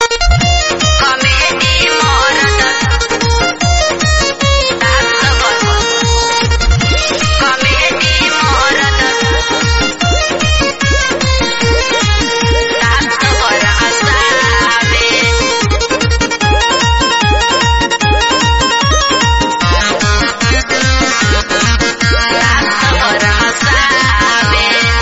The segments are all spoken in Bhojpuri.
कॉमेडी मरद कॉमेडी मरद रात भर हसावे रात भर हसावे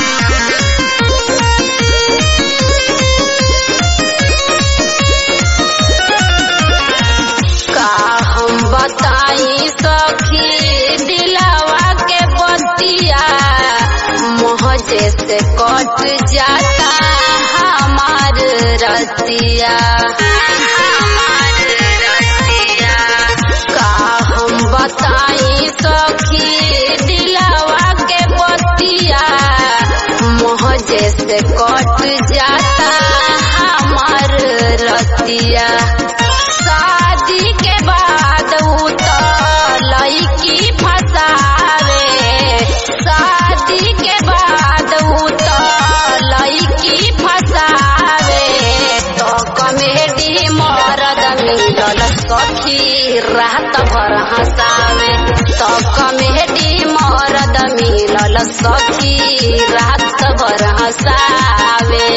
का हम बताई सखी दिलावा के बतिया मोहजे से कट जाता हमार रतिया हमार रतिया का हम बताई सखी दिलावा के बतिया मोहजे से कट जाता हमार रतिया शादी के बाद उ त लईकी फसावे शादी के बाद उ त लईकी फसावे तो कमेडी मरद मिलल सखी रात भर हंसावे तो कमेडी मरद मिलल सखी रात भर हंसावे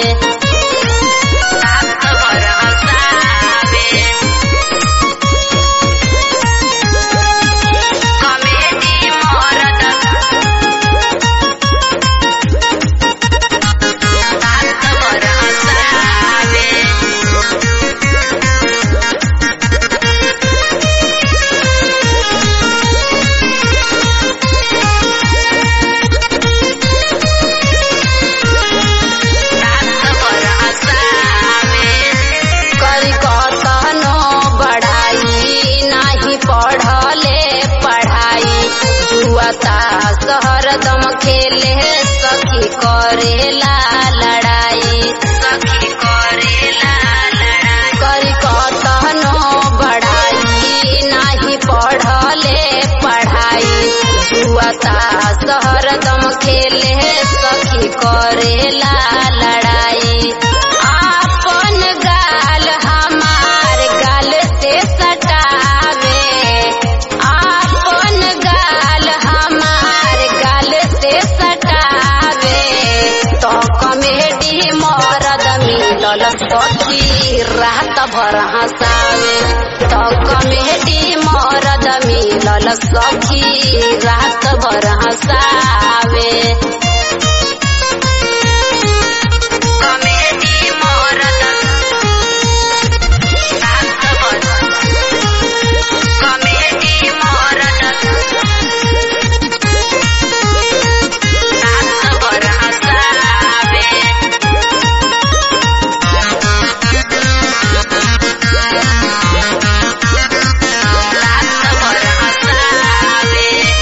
रात भर हंसावे कॉमेडी मरद रात भर हंसावे रात भर हंसावे करी कतनो बढ़ाई नाही पढ़ले पढ़ाई जुआता शहर दम खेले सखी करेला लड़ाई सखी करेला लड़ाई करी कतनो बढ़ाई नाही पढ़ले पढ़ाई जुआता शहर दम खेले सखी करेला लड़ाई आपन गाल हमार गाल से सटावे आपन गाल हमार गाल से सटावे तो कमेडी मरद मिलल सखी रात भर हंसावे तो कमेडी मरद मिलल सखी रात भर हंसावे कॉमेडी मरद रात भर कॉमेडी मरद रात भर हंसावे रात भर हंसावे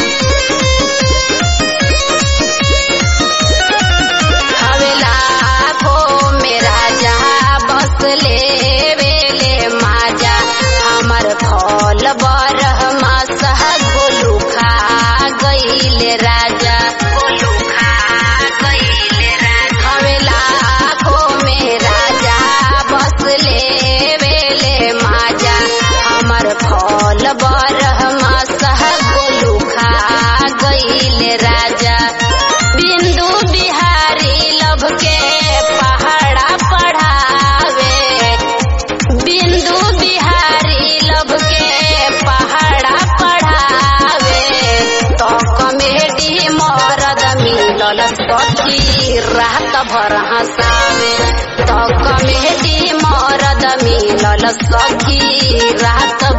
हवेला को मेरा जहा बस ले वेले माजा हमर फल बरह मासह गोलू खा गईले राजा गोलू खा गईले राजा हवेला को मेरा जहा बस ले वेले माजा हमर फल बरह मासह गोलू खा गईले राजा बिंदु बिहारी लभ के पहाड़ा पढ़ावे बिंदु बिहारी लभ के पहाड़ा पढ़ावे तो कमेडी मरद मिलल सखी रात भर हंसावे तो कमेडी मरद मिलल सखी रात